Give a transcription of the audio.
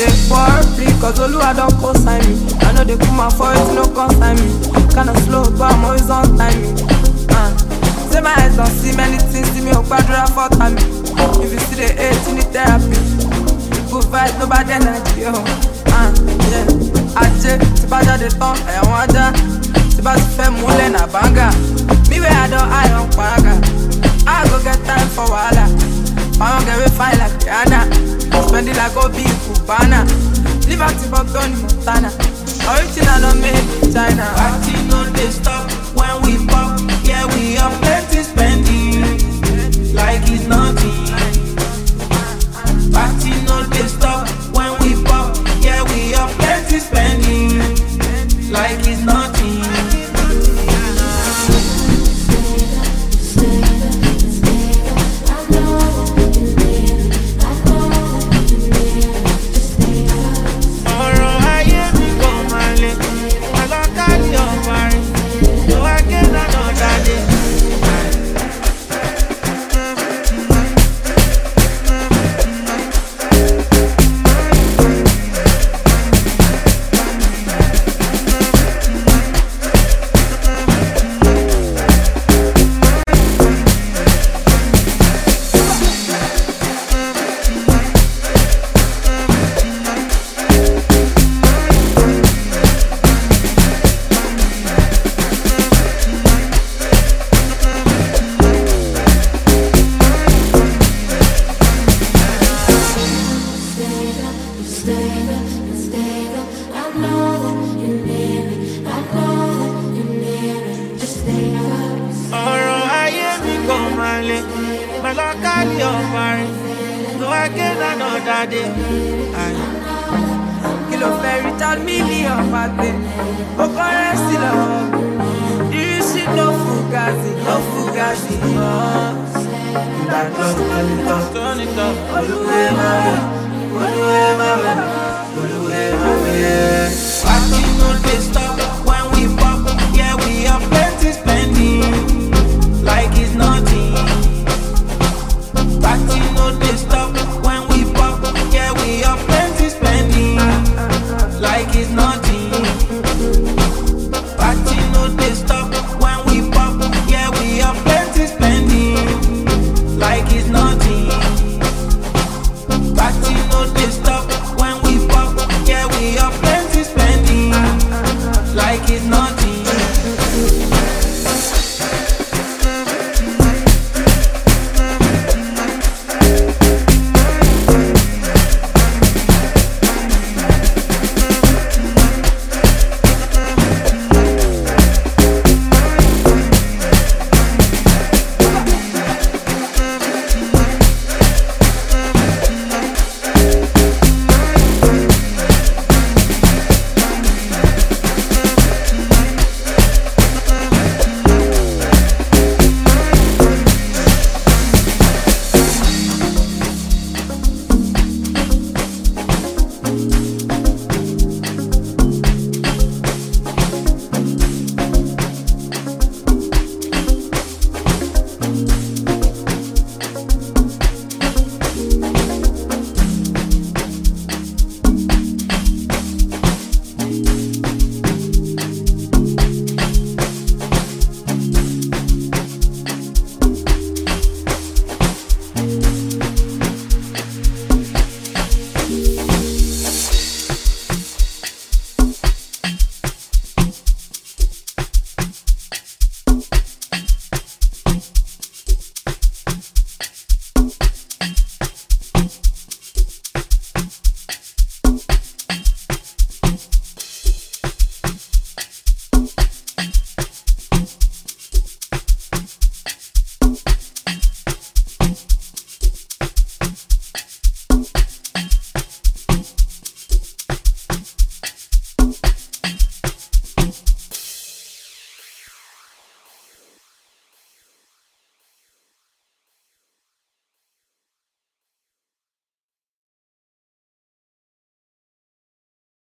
dey worry, cause Oluwa don co-sign me. I know they put my foot, no consign me. Kinda slow, but I'm always on timing. Uh. Say my eyes don't see many things, see me on quadra for time. If you see the hate, you need therapy. Good vibes, no bad energy, oh. Uh, yeah. Ajé, tí bá jáde tán, ẹ̀wọ̀n ajá. Tí bá ti fẹ́ múlẹ̀ nà báńgà. Me where I don eye on paraga. I go get time for wahala. I wan get way fine like Rihanna. Spend it like Obi Cubana. Live out in Tony Montana. Original no made in China. Party no dey stop when we pop. Yeah, we are plenty spending like it's nothing. Party no dey stop when we pop. Yeah, we are plenty spending like it's nothing. ọ̀rọ̀ ayé mi kò máa le ọlọ́kàlì ọ̀fà rẹ̀ ló wá gé lọ́nà dáadé. ọ̀rọ̀ ayé mi kò máa le ọlọ́kàlì ọ̀fà rẹ̀ ló wá gé lọ́nà dáadé. Ayé. Kí ló fẹ́ Richard Million pàtẹ? Ó kọ́rẹ́ sí lọ́wọ́. Irisi no fugazi, no fugazi. Turn it up, turn it up. Olúwẹ̀ máa, olúwẹ̀